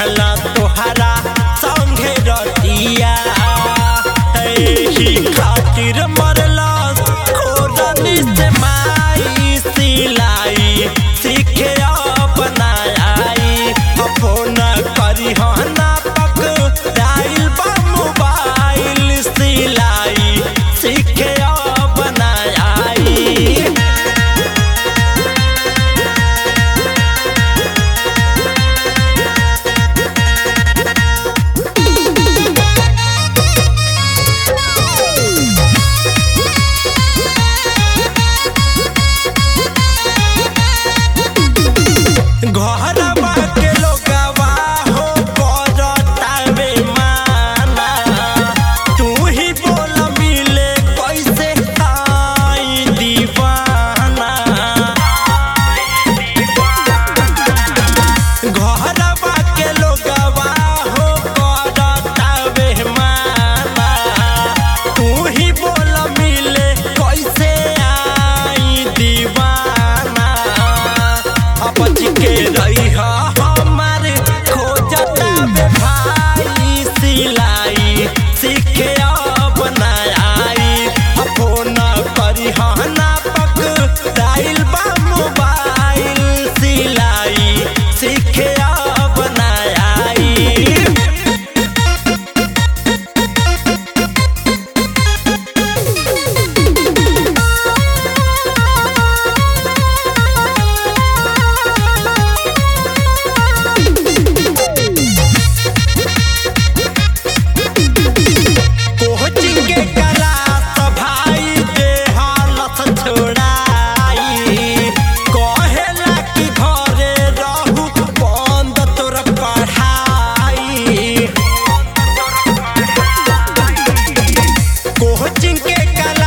बिताला तोहरा संगे रतिया एही खातिर मरला खोरनी से माई सिलाई सीखे अपना आई फोन करी हना पक डाइल बा मोबाइल सिलाई सीखे अपना आई घरवा के लोगवा हो करतावे माना तू ही बोल मिले कैसे आई दीवाना घरवा के लोगवा हो करतावे माना तू ही बोल मिले कैसे आई दीवाना अपच के रही हमारे खोजता बे भाई सिलाई सीखे अपना आई फोन करी हना पक डाइल बा मोबाइल सिलाई सीखे अपना आई कोचिंग के क्लास भाई के हालत छोड़ाई कहेला कि घरे रहू बंद तोर पढ़ाई कोचिंग के क्लास